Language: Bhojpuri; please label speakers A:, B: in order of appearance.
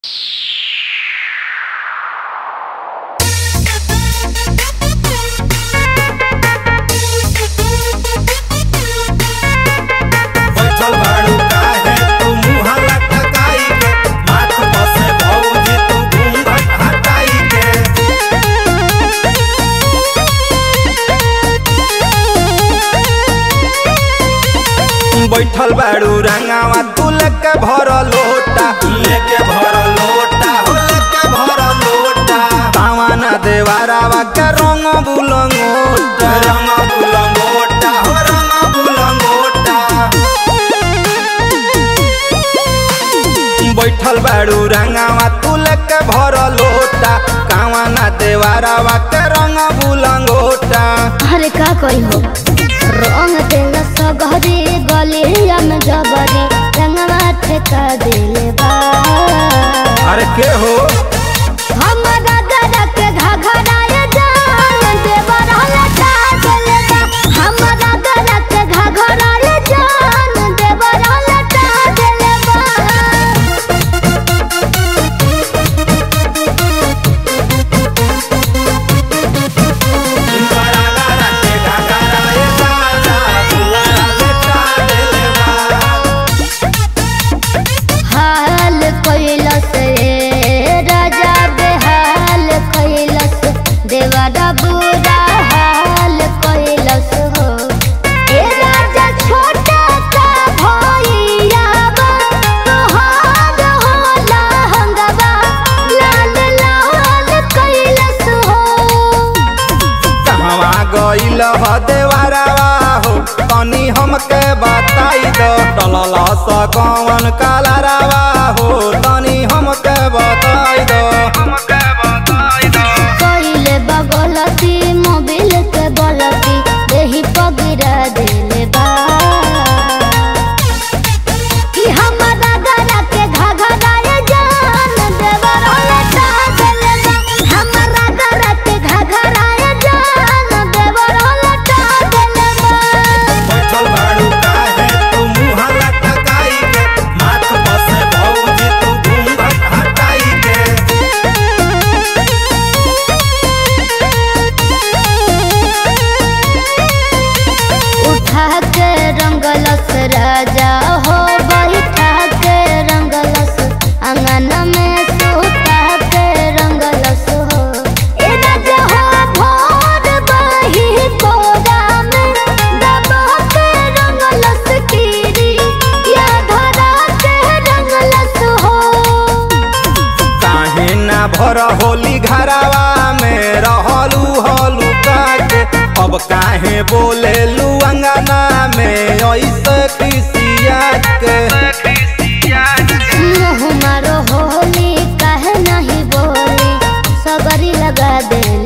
A: बैठल बाड़ू रंगावा तू लेके भर लोटा लेके भर लोटा हो लेके भर लोटा पावाना देवारावा के रंग बुलंगोटा रंग बुलंगोटा हो रंग बुलंगोटा बैठल बाड़ू रंगावा तू लेके भर लोटा कावाना देवारावा के रंग बुलंगोटा
B: अरे का करी हो रंग तेल सगरी गलिया में जबरी रंगवा ठेका दिले बा
A: अरे के हो
B: हमरा गरा के घघराए जान देवर लटा दिले बा हमरा गरा के घघराए जान देवर लटा दिले बा हाल कैलस रे राजा बेहाल कैलस देवरा बुरा हाल कैलस हो ए राजा छोटा का भैया तोहार होला हंगवा लाल लाल कैलस हो
A: कहवा गइल ह देवारावा हो तनी हमके बताई दो टलल स कौन कालारावा हो तनी हमके बताई दो हमके बताई दो
B: कइले बगलती मोबिल के बलती देही पगिरा देले बा कि हमरा गरा के घघराए जान देवर लटा देले बा हमरा गरा के घघराए जान देवर लटा देले बा
A: बैठल बाड़ू काहे तू मुँह लटकाई के माथ बसे भौजी तू घूंघट हटाई के
B: उठा के रंगलस राजा हो बैठा के रंगलस अंगन में सुता के रंगलस हो ए राजा हो भोर बही कोरा में दबा के रंगलस कीरी या धरा के रंगलस हो
A: काहे ना भर होली घरावा में रहलू हलू काके अब काहे बोले लू अंगना में ऐसे खिसिया के
B: मुँह मारो होली काहे नहीं बोली सबरी लगा देले